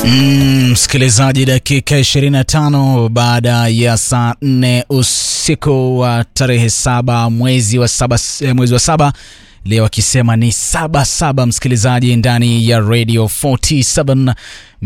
Mm, msikilizaji, dakika 25 baada ya saa 4 usiku wa tarehe saba mwezi wa saba, eh, mwezi wa saba leo akisema ni saba saba, msikilizaji, ndani ya Radio 47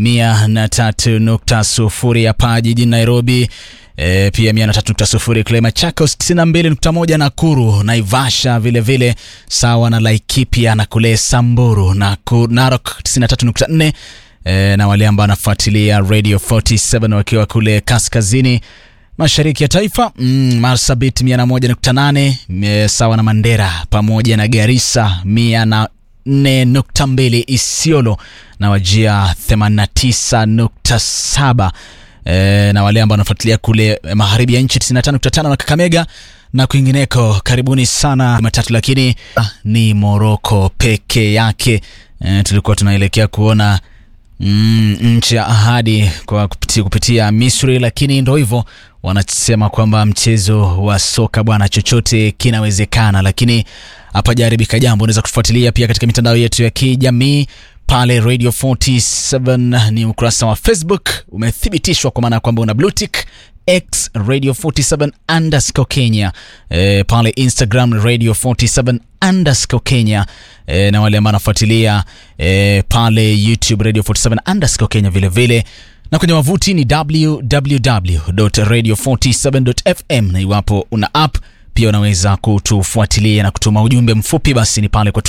103.0 hapa jijini Nairobi. E, pia 103.0 kule Machakos, 92.1 Nakuru, Naivasha vile vile sawa na Laikipia na kule Samburu na Narok 93.4 e, na wale ambao wanafuatilia Radio 47 wakiwa kule kaskazini mashariki ya taifa mm, Marsabit 101.8 sawa na Mandera pamoja na Garissa 104.2 Isiolo na Wajia 89.7 e, na wale ambao wanafuatilia kule magharibi ya nchi 95.5 na Kakamega na kwingineko. Karibuni sana matatu, lakini ah, ni Moroko peke yake. E, tulikuwa tunaelekea kuona mm, nchi ya ahadi kwa kupitia, kupitia Misri, lakini ndo hivyo wanasema kwamba mchezo wa soka bwana, chochote kinawezekana, lakini hapajaribika jambo. Unaweza kutufuatilia pia katika mitandao yetu ya kijamii pale Radio 47 ni ukurasa wa Facebook umethibitishwa kwa maana ya kwamba una blue tick X Radio 47 underscore Kenya e, pale Instagram Radio 47 underscore Kenya e, na wale ambao wanafuatilia e, pale YouTube Radio 47 underscore Kenya vile vile na kwenye wavuti ni www.radio47.fm na iwapo una app pia unaweza kutufuatilia na kutuma ujumbe mfupi, basi ni pale kwa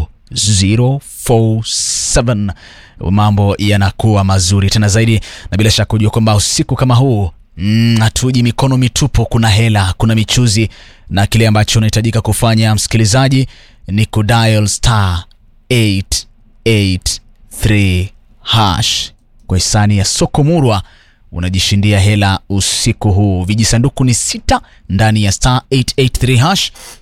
24047 mambo yanakuwa mazuri tena zaidi, na bila shaka kujua kwamba usiku kama huu hatuji mm, mikono mitupu. Kuna hela, kuna michuzi, na kile ambacho unahitajika kufanya msikilizaji ni kudial star 883 hash kwa hisani ya soko murwa unajishindia hela usiku huu. Vijisanduku ni sita ndani ya star 883 hash